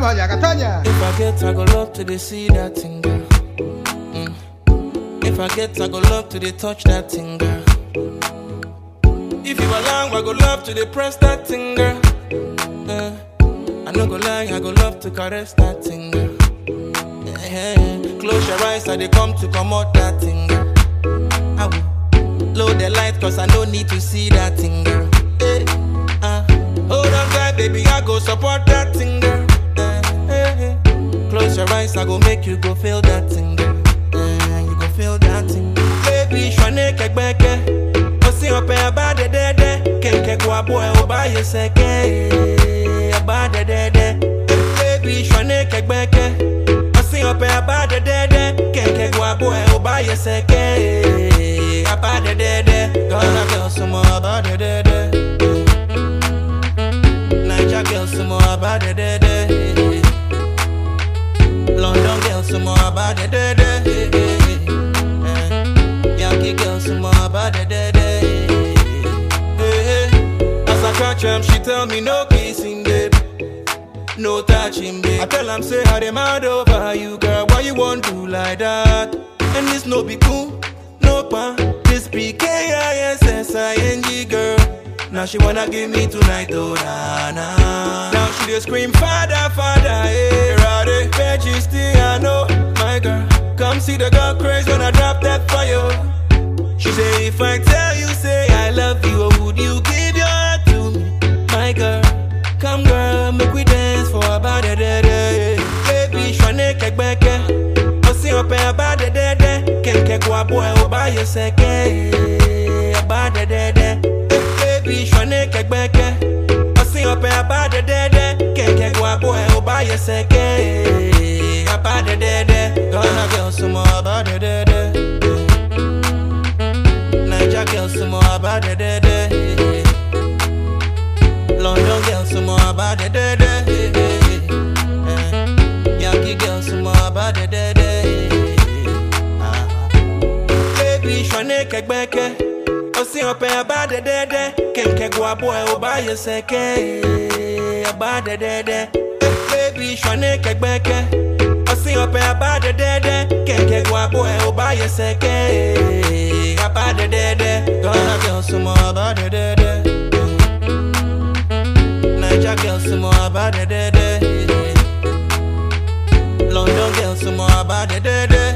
Tama Yakatanya. If I get, I go love to the see that thing, girl. Mm. If I get, I go love to the touch that thing, girl. If you allow, I go love to the press that thing, girl. Uh, I no go lie, I go love to caress that thing, girl. Yeah, yeah. Close your eyes, I they come to come out that thing, girl. I will load the light, cause I no need to see that thing, girl. Eh, uh, hold on tight, baby, I go support that thing, girl. Eh, eh, eh. Close your eyes, I go make you go feel that thing, girl. Eh, you go feel that thing. Baby, shwane kekbeke. Osi ope abade dede. Kenke kwa boy obaye seke. Abade dede. Baby, shwane kekbeke. Osi ope abade dede. Kenke kwa boy obaye seke. Abade dede. Gonna girl some more abade dede. Niger girl some more abade dede. London girl some more abade dede. Yankee girl some more abade dede. As I catch him, she tell me no kissing, babe. No touching, babe. I tell him, say, how they mad over you, girl. Why you want to like that? And this no be cool, no pan. This be K-I-S-S-I-N-G, girl. Now she wanna give me tonight, oh, nah, nah. Now she just scream, Father, Father, hey, Roddy. Still, my girl. Come see the girl crazy when I drop that fire. She say, if I tell you, say I love you, or would you give your heart to me? My girl, come girl, make we dance for about a day, day. Baby, shwane kekbeke. Osi ope about a day, day. Kenke kwa boy, oba ye seke. About a day, day. Baby, shwane kekbeke. Osi ope about a day, day. Kenke kwa boy, oba ye seke. About a day, day. Gonna girl some more about a day, day. Niger girl some more about the day day. London girl some more about the day day. Yankee girl some more about the day day. Baby, shwane kekbeke. Osi ope about the day day. Kenke gwa boy oba ye seke. About the day day. Baby, shwane kekbeke. Osi ope about the day day. Kenke gwa boy oba ye seke. About the day day. Gonna girl some more about the day day. Niger girl some more about the day day. London girl some more about the day day.